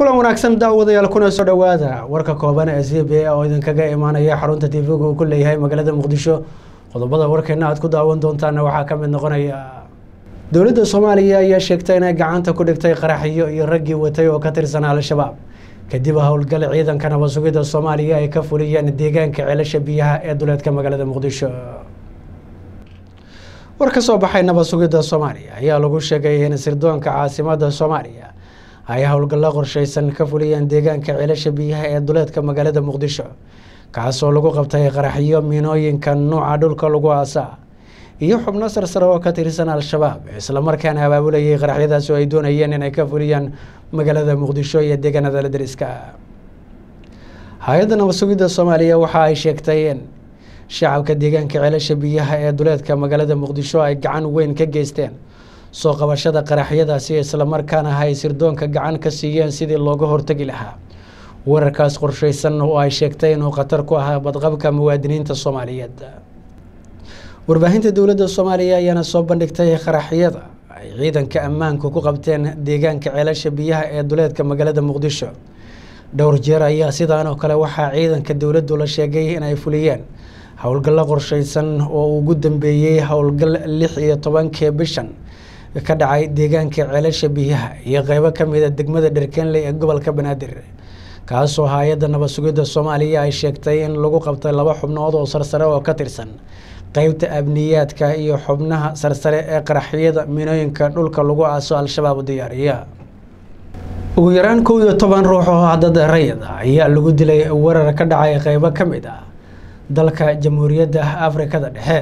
kulan wanaagsan daawadayaal kuna soo dhowaada warka kooban ee c b a oo idinkaga imaanaya xarunta tv-ga uu ku leeyahay magaalada muqdisho qodobada warkeena aad ku daawan doontaana waxaa ka mid noqonaya dowladda soomaaliya ayaa sheegtay inay gacanta ku dhigtay qaraxyo iyo raggii watay oo ka tirsan al-shabaab kadib howlgal ciidanka nabad sugidda soomaaliya ay ka fuliyeen deegaanka ceelasha biyaha ee duleedka magaalada muqdisho war ka soo baxay nabad sugidda soomaaliya ayaa lagu sheegay in sirdoonka caasimada soomaaliya ay howlgallo qorsheysan ka fuliyeen deegaanka ceelasha biyaha ee duleedka magaalada muqdisho kaasoo lagu qabtay qaraxyo miinooyinka nuuca dhulka lagu aasaa iyo xubno sarsare oo ka tirsan al-shabaab islamarkaana abaabulayay qaraxyadaas oo ay doonayeen inay ka fuliyaan magaalada muqdisho iyo deegaanada dariska hay-adda nabad sugidda soomaaliya waxa ay sheegtay in shacabka deegaanka ceelasha biyaha ee duleedka magaalada muqdisho ay gacan weyn ka geysteen soo qabashada qaraxyadaasi islamarkaana ay sirdoonka gacan ka siiyeen sidii looga hortegi lahaa wararkaas qorsheysan oo ay sheegtay inuu khatar ku ahaa badqabka muwaadiniinta soomaaliyeed warbaahinta dowladda soomaaliya ayaana soo bandhigtay qaraxyada ay ciidanka ammaanku ku qabteen deegaanka ceelasha biyaha ee duleedka magaalada muqdisho dhowr jeer ayaa sidaan oo kale waxaa ciidanka dowladdu la sheegay inay fuliyeen howlgallo qorsheysan oo ugu dambeeyey howlgal lix iyo tobankii bishan ka dhacay deegaanka ceelasha biyaha iyo qeybo kamida degmada dherkenley ee gobolka banaadir kaasoo hay-adda nabad sugidda soomaaliya ay sheegtay in lagu qabtay laba xubnood oo sarsare oo ka tirsan qeybta abniyaadka iyo xubnaha sarsare ee qaraxyada minooyinka dhulka lagu aaso al-shabaab diyaariya ugu yaraan kow iyo toban ruux oo dad rayid ah ayaa lagu dilay weerar ka dhacay qeybo ka mid ah dalka jamhuuriyadda afrikada dhexe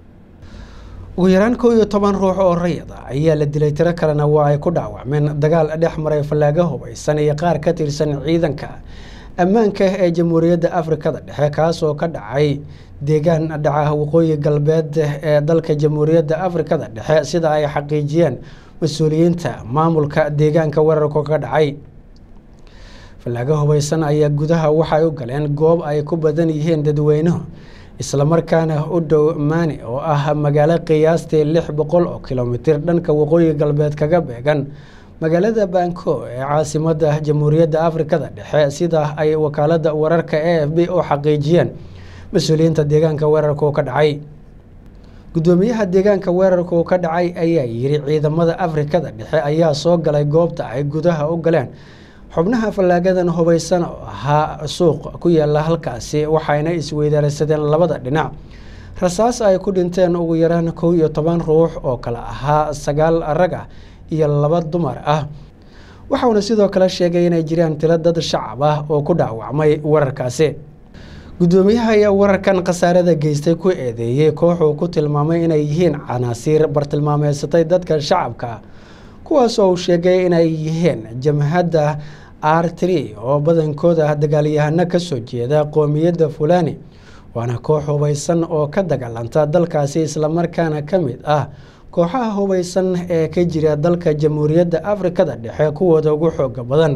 ugu yaraan kow iyo toban ruux oo rayid ah ayaa la dilay tiro kalena waa ay ku dhaawacmeen dagaal dhex maray fallaago hubaysan iyo qaar ka tirsan ciidanka ammaanka ee jamhuuriyadda afrikada dhexe kaasoo ka dhacay deegaan dhaca waqooyi galbeed ee dalka jamhuuriyadda afrikada dhexe sida ay xaqiijiyeen mas-uuliyiinta maamulka deegaanka weerarku ka dhacay fallaago hubaysan ayaa gudaha waxay u galeen goob ay ku badan yihiin dadweynuhu islamarkaana u dhow maani oo ah magaalo qiyaastii lix boqol oo kilomitir dhanka waqooyi galbeed kaga beegan magaalada banko ee caasimada jamhuuriyadda afrikada dhexe sida ay wakaalada wararka a f b u xaqiijiyeen mas-uuliyiinta deegaanka weerarku ka dhacay guddoomiyaha deegaanka weerarku ka dhacay ayaa yiri ciidamada afrikada dhexe ayaa soo galay goobta ay gudaha u galeen xubnaha fallaagadan hubaysan oo ahaa suuq ku yaala halkaasi waxayna isweydaarsadeen labada dhinac rasaas ay ku dhinteen ugu yaraan kow iyo toban ruux oo kale ahaa sagaal rag ah iyo laba dumar ah waxauna sidoo kale sheegay inay jiraan tiro dad shacab ah oo ku dhaawacmay weerarkaasi guddoomiyaha ayaa wararkan khasaarada geystay ku eedeeyey kooxuu ku tilmaamay inay yihiin canaasiir bartilmaameysatay dadka shacabka kuwaas oo uu sheegay inay yihiin jamhadda r tri oo badankooda dagaalyahano kasoo jeeda qoomiyadda fulani waana koox hubaysan oo ka dagaalanta dalkaasi islamarkaana ka mid ah kooxaha hubaysan ee ka jira dalka jamhuuriyadda afrikada dhexe kuwooda ugu xooga badan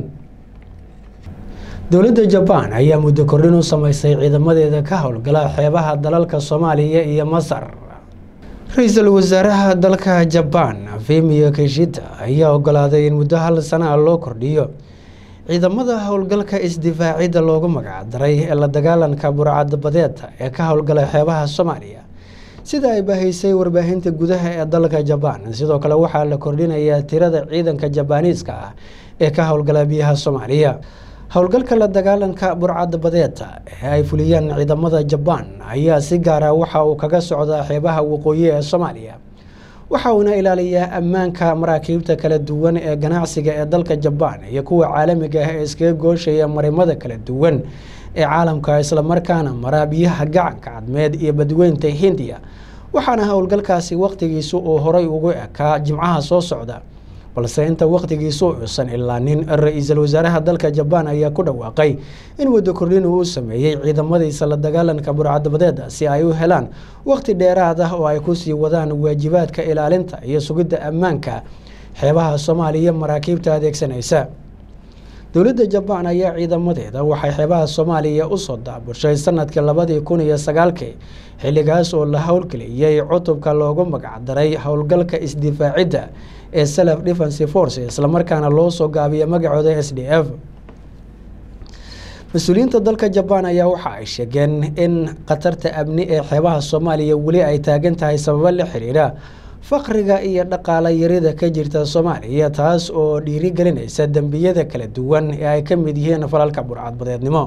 dowladda jabaan ayaa muddo kordhin u sameysay ciidamadeeda ka howlgala xeebaha dalalka soomaaliya iyo masar ra-iisul wasaaraha dalka jabaan fimiyo kishita ayaa ogolaaday in muddo hal sana loo kordhiyo ciidamada howlgalka isdifaacidda loogu magacdaray ee la dagaalanka burcadbadeeda ee ka howlgala xeebaha soomaaliya sida ay bahaysay warbaahinta gudaha ee dalka jabaan sidoo kale waxaa la kordhinayaa tirada ciidanka jabaaniiska ah ee ka howlgala biyaha soomaaliya howlgalka la dagaalanka burcad badeeda ee ay fuliyeen ciidamada jabaan ayaa si gaara waxa uu kaga socdaa xeebaha waqooyi ee soomaaliya waxa uuna ilaaliyaa ammaanka maraakiibta kala duwan ee ganacsiga ee dalka jabaan iyo kuwa caalamiga ah ee iskaga gooshaya marimada kala duwan ee caalamka islamarkaana mara biyaha gacanka cadmeed iyo badweynta hindiya waxaana howlgalkaasi waqtigiisu uu horay ugu ekaa jimcaha soo socda balse inta waqtigiisu uusan ilaanin ra-iisul wasaaraha dalka jabaan ayaa ku dhawaaqay in muddo kordhin uu u sameeyey ciidamadiisa la dagaalanka burcadbadeeda si ay u helaan waqti dheeraad ah oo ay kusii wadaan waajibaadka ilaalinta iyo sugidda ammaanka xeebaha soomaaliya maraakiibta adeegsanaysa dowladda jabaan ayaa ciidamadeeda waxay xeebaha soomaaliya usoo daabushay sanadkii labadii kun iyo sagaalkii xilligaas oo la howlgeliyey cutubka loogu magacdaray howlgalka isdifaacidda ee self defense force islamarkaana loo soo gaabiya magacooda s d f mas-uuliyiinta dalka jabaan ayaa waxa ay sheegeen in khatarta amni ee xeebaha soomaaliya weli ay taagan tahay sababo la xiriira faqriga iyo dhaqaala yarida ka jirta soomaaliya taas oo dhiirigelinaysa dembiyada kala duwan ee ay ka mid yihiin falalka burcadbadeednimo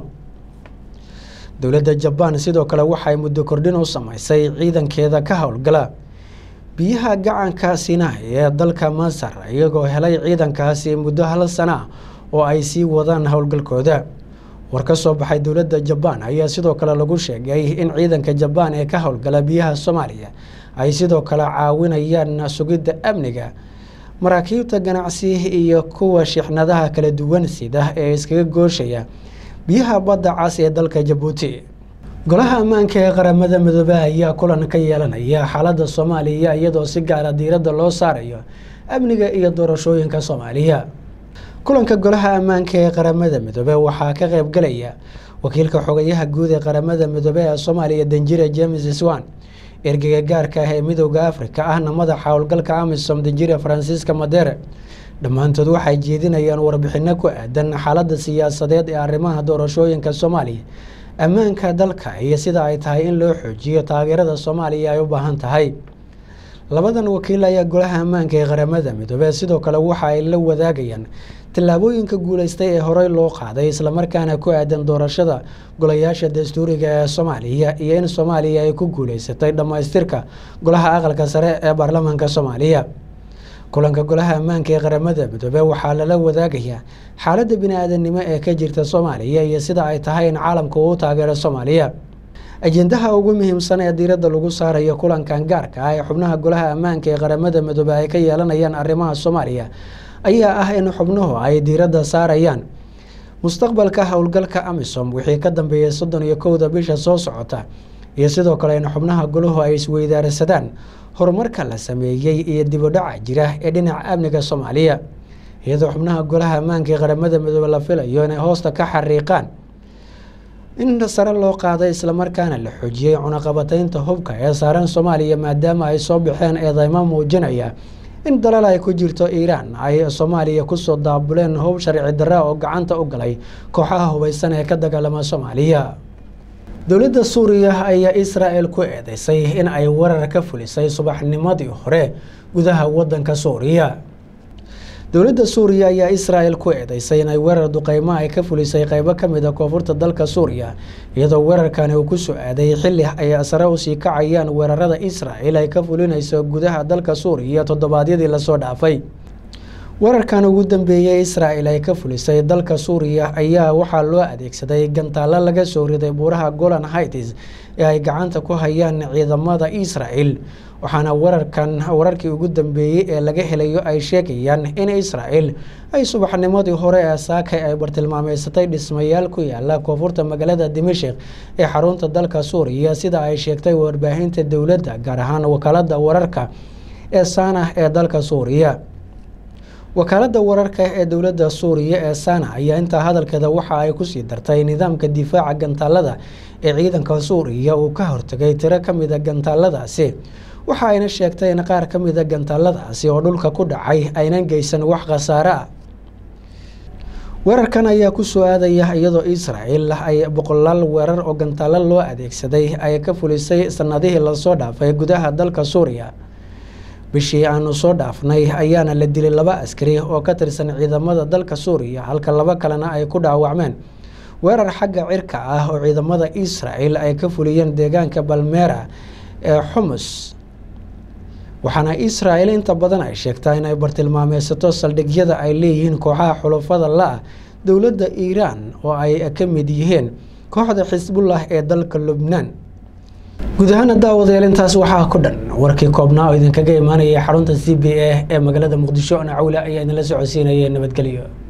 dowladda jabaan sidoo kale waxay muddo kordhin u sameysay ciidankeeda ka howlgala biyaha gacanka sinai ee dalka masar iyagoo helay ciidankaasi muddo hal sana oo ay sii wadaan howlgalkooda war ka soo baxay dowladda jabaan ayaa sidoo kale lagu sheegay in ciidanka jabaan ee ka howlgala biyaha soomaaliya ay sidoo kale caawinayaan sugidda amniga maraakiibta ganacsi iyo kuwa shixnadaha kala duwan sida ee iskaga gooshaya biyaha badda cas ee dalka jabuuti golaha ammaanka ee qaramada midoobe ayaa kulan ka yeelanaya xaaladda soomaaliya iyadoo si gaara diiradda loo saarayo amniga iyo doorashooyinka soomaaliya kulanka golaha ammaanka ee qaramada midoobe waxaa ka qaybgalaya wakiilka xogayaha guud ee qaramada midoobe ee soomaaliya danjire james swan ergeyga gaarka ah ee midooda afrika ahna madaxa howlgalka amisom danjire faransiiska madere dhammaantood waxay jeedinayaan warbixino ku aadan xaaladda siyaasadeed ee arrimaha doorashooyinka soomaaliya ammaanka dalka iyo sida ay tahay in loo xoojiyo taageerada soomaaliya ay u baahan tahay labadan wakiil ayaa golaha ammaanka ee qaramada midoobe sidoo kale waxa ay la wadaagayaan tallaabooyinka guuleystay ee horey loo qaaday islamarkaana ku aadan doorashada golayaasha dastuuriga ee soomaaliya iyo in soomaaliya ay ku guuleysatay dhammaystirka golaha aqalka sare ee baarlamaanka soomaaliya kulanka golaha ammaanka ee qaramada midoobe waxaa lala wadaagayaa xaaladda bini-aadamnimo ee ka jirta soomaaliya iyo sida ay tahay in caalamka uu taageero soomaaliya ajendaha ugu muhiimsan ee diiradda lagu saarayo kulankan gaarka ah ee xubnaha golaha ammaanka ee qaramada midoobe ay ka yeelanayaan arrimaha soomaaliya ayaa ah in xubnuhu ay diiradda saarayaan mustaqbalka howlgalka amisom wixii ka dambeeyay soddon iyo kowda bisha soo socota iyo sidoo kale in xubnaha golahu ay isweydaarsadaan horumarka la sameeyey iyo dibudhaca jira ee dhinaca amniga soomaaliya iyadoo xubnaha golaha ammaanka ee qaramada midoobe la filayo inay hoosta ka xariiqaan in sare loo qaaday islamarkaana la xoojiyey cunaqabataynta hubka ee saaran soomaaliya maadaama ay soo baxeen eedeymo muujinaya in dalal ay ku jirto iiraan ay soomaaliya kusoo daabuleen hub sharci darra oo gacanta u galay kooxaha hubeysan ee ka dagaalama soomaaliya dowladda suuriya ayaa israel ku eedeysay in ay weerar ka fulisay subaxnimadii hore gudaha wadanka suuriya dowladda suuriya ayaa israel ku eedeysay inay weerar duqeymo ay ka fulisay qeybo kamid a koonfurta dalka suuriya iyadoo weerarkani uu ku soo aaday xili ay sare usii kacayaan weerarada israel ay ka fulinayso gudaha dalka suuriya toddobaadyadii lasoo dhaafay weerarkan ugu dambeeyey israel ay ka fulisay dalka suuriya ayaa waxaa loo adeegsaday gantaalo laga soo riday buuraha golan hights ee ay gacanta ku hayaan ciidamada israel waxaana wararkan wararkii ugu dambeeyey ee laga helayo ay sheegayaan in israel ay subaxnimadii hore ee saakay ay bartilmaameysatay dhismayaal ku yaala koonfurta magaalada dimashik ee xarunta dalka suuriya sida ay sheegtay warbaahinta dowladda gaar ahaan wakaalada wararka ee saana ee dalka suuriya wakaalada wararka ee dowladda suuriya ee sana ayaa intaa hadalkeeda waxa ay kusii dartay nidaamka difaaca gantaalada ee ciidanka suuriya uu ka hortagay tiro kamida gantaaladaasi waxa ayna sheegtay in qaar ka mida gantaaladaasi oo dhulka ku dhacay aynan geysan wax khasaare ah weerarkan ayaa kusoo aadaya iyadoo israel ay boqolaal weerar oo gantaalo loo adeegsaday ay ka fulisay sanadihii lasoo dhaafay gudaha dalka suuriya bishii aanu soo dhaafnay ayaana la dilay laba askari oo ka tirsan ciidamada dalka suuriya halka laba kalena ay ku dhaawacmeen weerar xagga cirka ah oo ciidamada israel ay ka fuliyeen deegaanka balmera ee xumus waxaana israel inta badan ay sheegtaa inay bartilmaameysato saldhigyada ay leeyihiin kooxaha xulufada la-ah dowladda iiraan oo ay ka mid yihiin kooxda xisbullah ee dalka lubnaan guud ahaana daawadayaal intaas waxaa ku dhan warkii koobnaa oo idinkaga imaanaya xarunta c b a ee magaalada muqdisho nacawle ayaa idinla socodsiinaya nabadgelyo